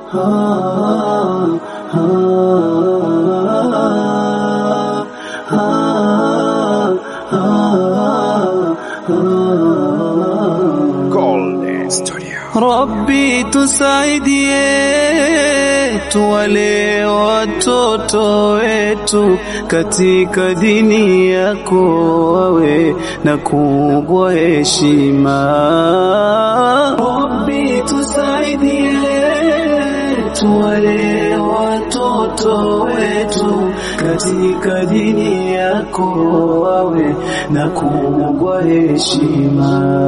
Golden Studio. Rabbi tusaidie tuwale watoto wetu katika dini yako wawe na kubwa heshima. Rabbi tusaidie tuwale watoto wetu katika dini yako wawe na kubwa heshima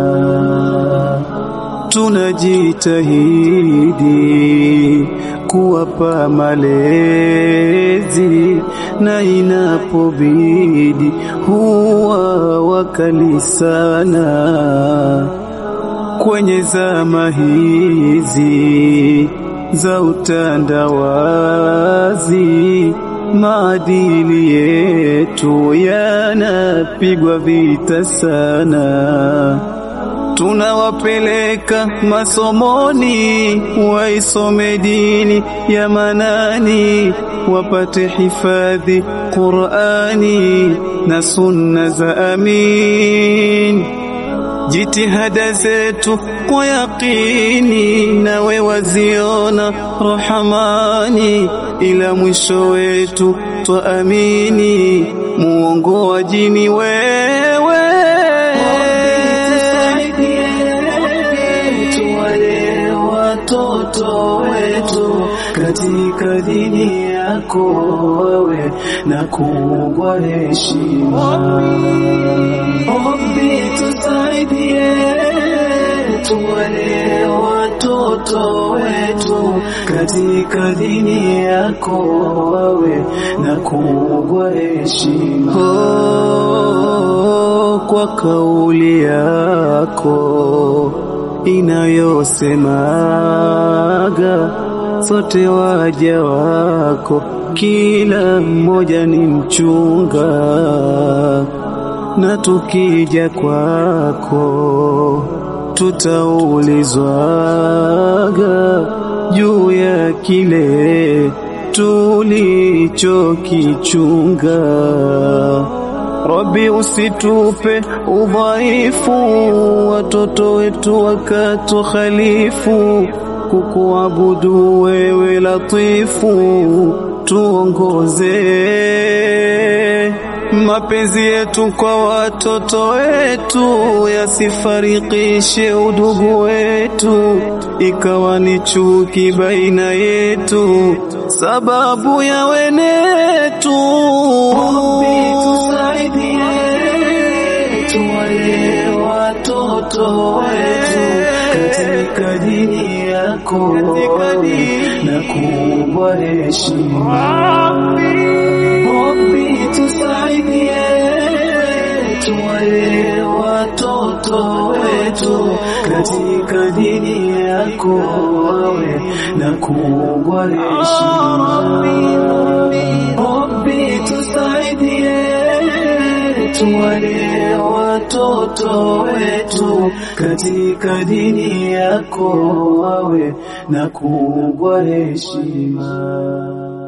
tunajitahidi kuwapa malezi na inapobidi huwa wakali sana kwenye zama hizi za utandawazi maadili yetu yanapigwa vita sana tunawapeleka masomoni waisome dini ya manani wapate hifadhi Qur'ani na sunna za amin jitihada zetu kwa yaqini nawe waziona rahamani ila mwisho wetu twaamini muongoaji ni wewe tuwale watoto wetu katika dini yako wawe na kubwa heshima. Rabbi tusaidie tuwale watoto wetu katika dini yako wawe na kubwa heshima. Oh, kwa kauli yako inayosemaga sote waja wako, kila mmoja ni mchunga, na tukija kwako tutaulizwaga juu ya kile tulichokichunga. Rabbi usitupe udhaifu, watoto wetu wakatukhalifu, kukuabudu wewe latifu, tuongoze mapenzi yetu kwa watoto wetu, yasifarikishe udugu wetu, ikawa ni chuki baina yetu, sababu ya wenetu. Rabbi tusaidie, tuwale watoto wetu katika dini yako na kubwa heshima. Rabbi tusaidie, tuwale watoto wetu katika dini yako wawe na kubwa heshima. Rabbi tusaidie, tuwale watoto wetu katika dini yako wawe na kubwa heshima.